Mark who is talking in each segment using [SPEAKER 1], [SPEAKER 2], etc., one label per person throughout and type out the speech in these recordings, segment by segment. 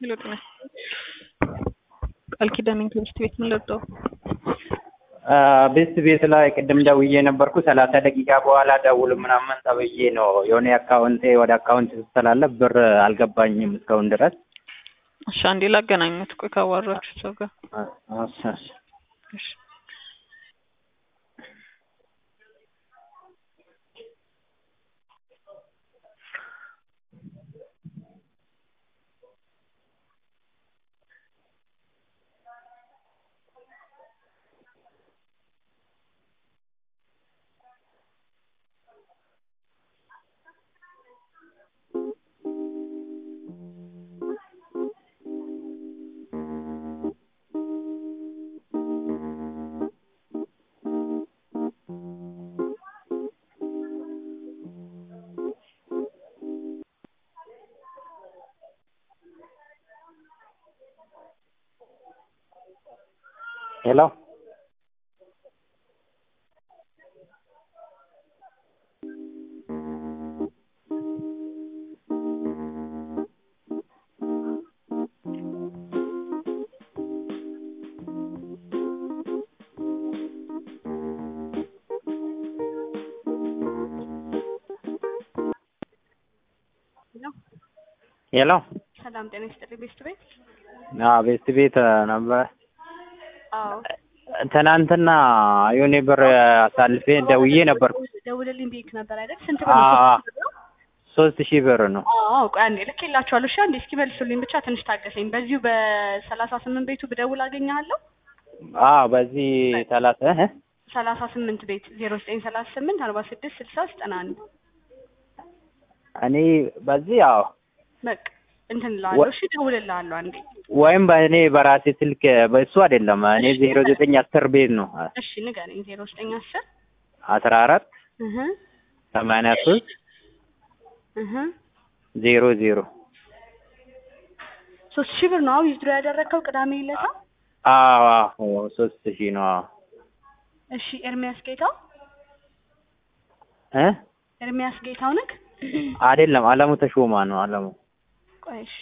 [SPEAKER 1] ለውጥ ነው። ቃል ኪዳን ትምህርት ቤት ምን ለውጥ
[SPEAKER 2] ቤት ቤት ላይ ቅድም ደውዬ ነበርኩ። ሰላሳ ደቂቃ በኋላ ደውል ምናምን ተብዬ ነው የሆነ አካውንቴ ወደ አካውንት ስተላለፍ ብር አልገባኝም እስካሁን ድረስ።
[SPEAKER 1] እሺ አንዴ ላገናኙት። ቆይ ካዋራችሁ ሰው ጋር
[SPEAKER 2] እሺ፣ እሺ።
[SPEAKER 1] እሺ
[SPEAKER 2] ሄሎ ሄሎ
[SPEAKER 3] ሰላም ጤና ይስጥልኝ። ቤስት ቤት
[SPEAKER 2] አዎ፣ ቤት ቤት ነበር።
[SPEAKER 3] አዎ
[SPEAKER 2] ትናንትና የሆነ ብር አሳልፌ ደውዬ ነበርኩ።
[SPEAKER 3] ደውልልኝ ብዬሽ ነበር አይደል? ስንት ብር
[SPEAKER 2] አዎ፣
[SPEAKER 3] ነው?
[SPEAKER 2] አዎ። ሶስት ሺህ ብር ነው።
[SPEAKER 3] አዎ ቆይ አንዴ ልኬላችኋለሁ። እሺ አንዴ እስኪ መልሱልኝ ብቻ ትንሽ ታገሰኝ። በዚሁ በሰላሳ ስምንት ቤቱ ብደውል አገኘሃለሁ።
[SPEAKER 2] አዎ፣ በዚህ ሰላሳ እ
[SPEAKER 3] ሰላሳ ስምንት ቤት ዜሮ ዘጠኝ ሰላሳ ስምንት አርባ ስድስት ስልሳ ዘጠና አንድ
[SPEAKER 2] እኔ በዚህ አዎ
[SPEAKER 3] በቃ እንትን እልሃለሁ። እሺ እደውልልሃለሁ አንዴ።
[SPEAKER 2] ወይም በእኔ በራሴ ስልክ በእሱ አይደለም። እኔ ዜሮ ዘጠኝ አስር ቤት ነው
[SPEAKER 3] እሺ ንገረኝ። ዜሮ ዘጠኝ አስር
[SPEAKER 2] አስራ አራት
[SPEAKER 3] እህ
[SPEAKER 2] ሰማንያ ሶስት
[SPEAKER 3] እህ
[SPEAKER 2] ዜሮ ዜሮ
[SPEAKER 3] ሶስት ሺህ ብር ነው አዎ ዊዝድሮ ያደረግከው ቅዳሜ ዕለት?
[SPEAKER 2] አዎ አዎ ሶስት ሺህ ነው። አዎ
[SPEAKER 3] እሺ ኤርሚያስ ጌታው
[SPEAKER 2] እ
[SPEAKER 3] ኤርሚያስ ጌታው ነህ?
[SPEAKER 2] አይደለም አለሙ ተሾማ ነው። አለሙ
[SPEAKER 3] ቆይ እሺ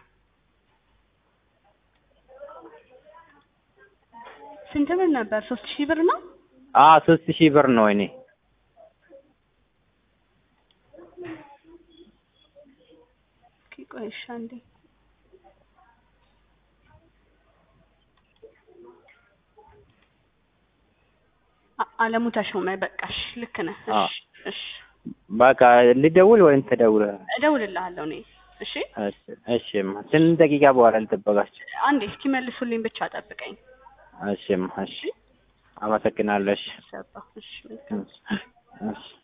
[SPEAKER 3] ስንት ብር ነበር? ሶስት ሺህ ብር ነው።
[SPEAKER 2] አዎ ሶስት ሺህ ብር ነው። እኔ
[SPEAKER 3] ኦኬ ቆይ እሺ አንዴ አ- አለሙ ተሾመ በቃሽ፣ ልክ ነህ።
[SPEAKER 2] አዎ።
[SPEAKER 3] እሺ እሺ
[SPEAKER 2] በቃ ልደውል ወይም ትደውል?
[SPEAKER 3] እደውልልሃለሁ እኔ። እሺ
[SPEAKER 2] እሺ እሺማ። ስንት ደቂቃ በኋላ ልጠበቃችሁ?
[SPEAKER 3] አንዴ እስኪመልሱልኝ ብቻ ጠብቀኝ።
[SPEAKER 2] እሺማ። እሺ አመሰግናለሁ። እሺ
[SPEAKER 3] ሰባ እሺ መልካም
[SPEAKER 2] እሺ